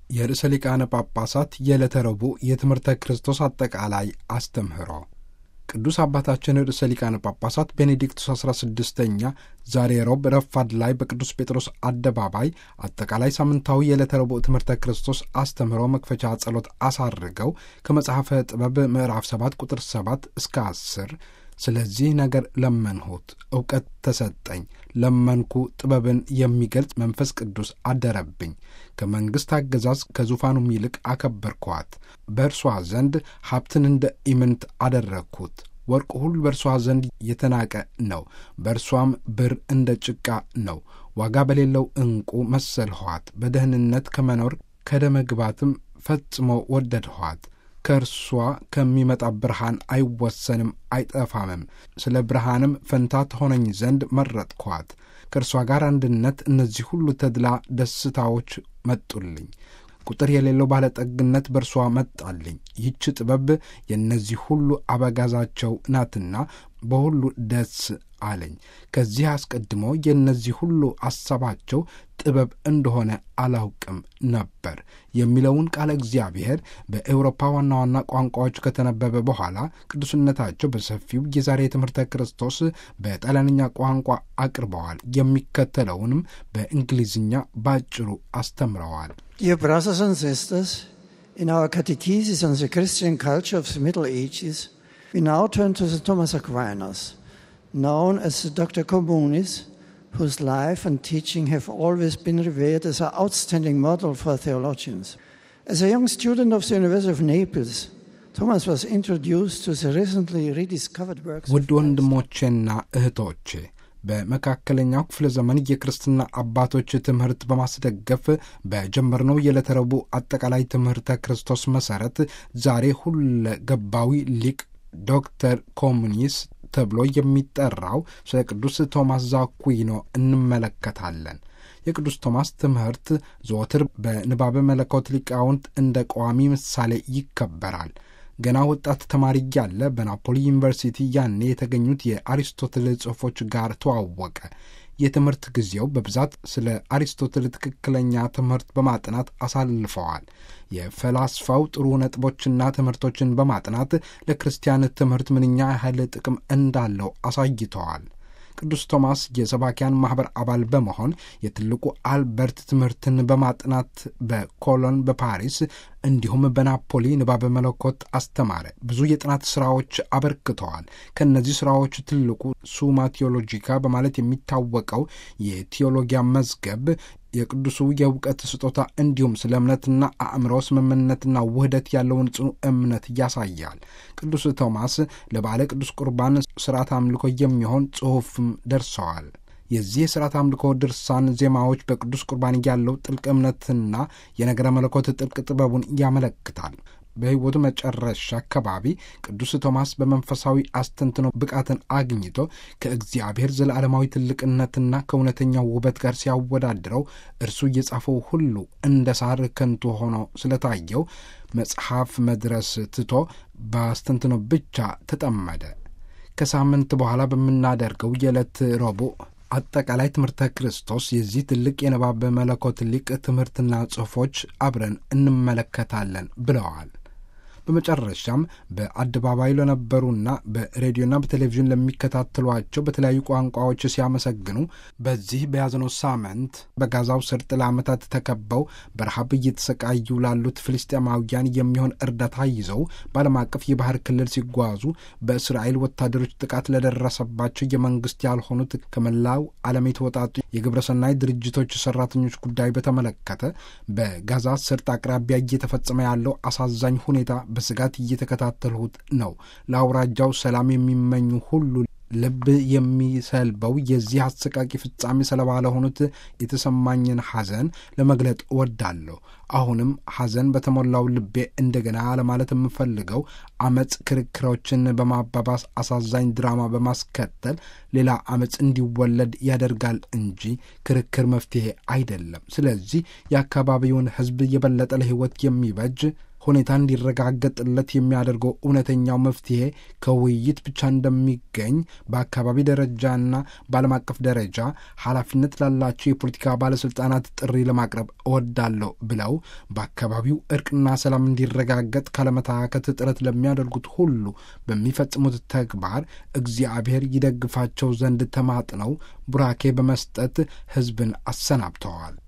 የርዕሰ ሊቃነ ጳጳሳት የዕለተ ረቡዕ የትምህርተ ክርስቶስ አጠቃላይ አስተምህሮ ቅዱስ አባታችን ርዕሰ ሊቃነ ጳጳሳት ቤኔዲክቱስ አስራ ስድስተኛ ዛሬ ሮብ ረፋድ ላይ በቅዱስ ጴጥሮስ አደባባይ አጠቃላይ ሳምንታዊ የዕለተ ረቡዕ ትምህርተ ክርስቶስ አስተምህሮ መክፈቻ ጸሎት አሳርገው ከመጽሐፈ ጥበብ ምዕራፍ ሰባት ቁጥር ሰባት እስከ አስር ስለዚህ ነገር ለመንሁት፣ እውቀት ተሰጠኝ፣ ለመንኩ፣ ጥበብን የሚገልጽ መንፈስ ቅዱስ አደረብኝ። ከመንግሥት አገዛዝ ከዙፋኑም ይልቅ አከበርኳት። በእርሷ ዘንድ ሀብትን እንደ ኢምንት አደረግኩት። ወርቅ ሁሉ በእርሷ ዘንድ የተናቀ ነው፣ በእርሷም ብር እንደ ጭቃ ነው። ዋጋ በሌለው ዕንቁ መሰልኋት። በደህንነት ከመኖር ከደመግባትም ፈጽሞ ወደድኋት። ከእርሷ ከሚመጣ ብርሃን አይወሰንም አይጠፋምም። ስለ ብርሃንም ፈንታ ትሆነኝ ዘንድ መረጥኳት። ከእርሷ ጋር አንድነት፣ እነዚህ ሁሉ ተድላ ደስታዎች መጡልኝ። ቁጥር የሌለው ባለጠግነት በእርሷ መጣልኝ። ይህች ጥበብ የእነዚህ ሁሉ አበጋዛቸው ናትና በሁሉ ደስ አለኝ። ከዚህ አስቀድሞ የእነዚህ ሁሉ አሳባቸው ጥበብ እንደሆነ አላውቅም ነበር የሚለውን ቃለ እግዚአብሔር በኤውሮፓ ዋና ዋና ቋንቋዎች ከተነበበ በኋላ ቅዱስነታቸው በሰፊው የዛሬ ትምህርተ ክርስቶስ በጣሊያንኛ ቋንቋ አቅርበዋል። የሚከተለውንም በእንግሊዝኛ ባጭሩ አስተምረዋል። Dear brothers and sisters, in our catechesis on the Christian culture of the Middle Ages, we now turn to the Thomas Aquinas, known as the Dr. Communis, whose life and teaching have always been revered as an outstanding model for theologians. As a young student of the University of Naples, Thomas was introduced to the recently rediscovered works ውድ ወንድሞቼና እህቶቼ በመካከለኛው ክፍለ ዘመን የክርስትና አባቶች ትምህርት በማስደገፍ በጀመርነው የዕለተ ረቡዕ አጠቃላይ ትምህርተ ክርስቶስ መሠረት ዛሬ ሁለ ገባዊ ሊቅ ዶክተር ኮሙኒስ ተብሎ የሚጠራው ስለ ቅዱስ ቶማስ ዛኩዊኖ እንመለከታለን። የቅዱስ ቶማስ ትምህርት ዘወትር በንባበ መለኮት ሊቃውንት እንደ ቋሚ ምሳሌ ይከበራል። ገና ወጣት ተማሪ እያለ በናፖሊ ዩኒቨርሲቲ ያኔ የተገኙት የአሪስቶትል ጽሑፎች ጋር ተዋወቀ። የትምህርት ጊዜው በብዛት ስለ አሪስቶትል ትክክለኛ ትምህርት በማጥናት አሳልፈዋል። የፈላስፋው ጥሩ ነጥቦችና ትምህርቶችን በማጥናት ለክርስቲያን ትምህርት ምንኛ ያህል ጥቅም እንዳለው አሳይተዋል። ቅዱስ ቶማስ የሰባኪያን ማኅበር አባል በመሆን የትልቁ አልበርት ትምህርትን በማጥናት በኮሎን፣ በፓሪስ እንዲሁም በናፖሊ ንባበ መለኮት አስተማረ። ብዙ የጥናት ሥራዎች አበርክተዋል። ከእነዚህ ሥራዎች ትልቁ ሱማ ቴዎሎጂካ በማለት የሚታወቀው የቴዎሎጊያ መዝገብ የቅዱሱ የእውቀት ስጦታ እንዲሁም ስለ እምነትና አእምሮ ስምምነትና ውህደት ያለውን ጽኑ እምነት ያሳያል። ቅዱስ ቶማስ ለባለ ቅዱስ ቁርባን ሥርዓት አምልኮ የሚሆን ጽሑፍም ደርሰዋል። የዚህ የሥርዓት አምልኮ ድርሳን ዜማዎች በቅዱስ ቁርባን ያለው ጥልቅ እምነትና የነገረ መለኮት ጥልቅ ጥበቡን ያመለክታል። በሕይወቱ መጨረሻ አካባቢ ቅዱስ ቶማስ በመንፈሳዊ አስተንትኖ ብቃትን አግኝቶ ከእግዚአብሔር ዘለዓለማዊ ትልቅነትና ከእውነተኛው ውበት ጋር ሲያወዳድረው እርሱ እየጻፈው ሁሉ እንደ ሳር ከንቱ ሆኖ ስለታየው መጽሐፍ መድረስ ትቶ በአስተንትኖ ብቻ ተጠመደ። ከሳምንት በኋላ በምናደርገው የዕለት ረቡዕ አጠቃላይ ትምህርተ ክርስቶስ የዚህ ትልቅ የንባብ መለኮት ሊቅ ትምህርትና ጽሑፎች አብረን እንመለከታለን ብለዋል። በመጨረሻም በአደባባይ ለነበሩና በሬዲዮና በቴሌቪዥን ለሚከታተሏቸው በተለያዩ ቋንቋዎች ሲያመሰግኑ በዚህ በያዝነው ሳምንት በጋዛው ሰርጥ ለዓመታት ተከበው በረሃብ እየተሰቃዩ ላሉት ፍልስጤማውያን የሚሆን እርዳታ ይዘው በዓለም አቀፍ የባህር ክልል ሲጓዙ በእስራኤል ወታደሮች ጥቃት ለደረሰባቸው የመንግስት ያልሆኑት ከመላው ዓለም የተወጣጡ የግብረሰናይ ድርጅቶች ሰራተኞች ጉዳይ በተመለከተ በጋዛ ሰርጥ አቅራቢያ እየተፈጸመ ያለው አሳዛኝ ሁኔታ በስጋት እየተከታተልሁት ነው። ለአውራጃው ሰላም የሚመኙ ሁሉ ልብ የሚሰልበው የዚህ አሰቃቂ ፍጻሜ ሰለባ ለሆኑት የተሰማኝን ሐዘን ለመግለጥ እወዳለሁ። አሁንም ሐዘን በተሞላው ልቤ እንደገና ለማለት የምፈልገው አመፅ ክርክሮችን በማባባስ አሳዛኝ ድራማ በማስከተል ሌላ አመፅ እንዲወለድ ያደርጋል እንጂ ክርክር መፍትሄ አይደለም። ስለዚህ የአካባቢውን ሕዝብ የበለጠ ለሕይወት የሚበጅ ሁኔታ እንዲረጋገጥለት የሚያደርገው እውነተኛው መፍትሄ ከውይይት ብቻ እንደሚገኝ በአካባቢ ደረጃና በዓለም አቀፍ ደረጃ ኃላፊነት ላላቸው የፖለቲካ ባለሥልጣናት ጥሪ ለማቅረብ እወዳለሁ ብለው በአካባቢው እርቅና ሰላም እንዲረጋገጥ ካለመታከት ጥረት ለሚያደርጉት ሁሉ በሚፈጽሙት ተግባር እግዚአብሔር ይደግፋቸው ዘንድ ተማጥነው ቡራኬ በመስጠት ሕዝብን አሰናብተዋል።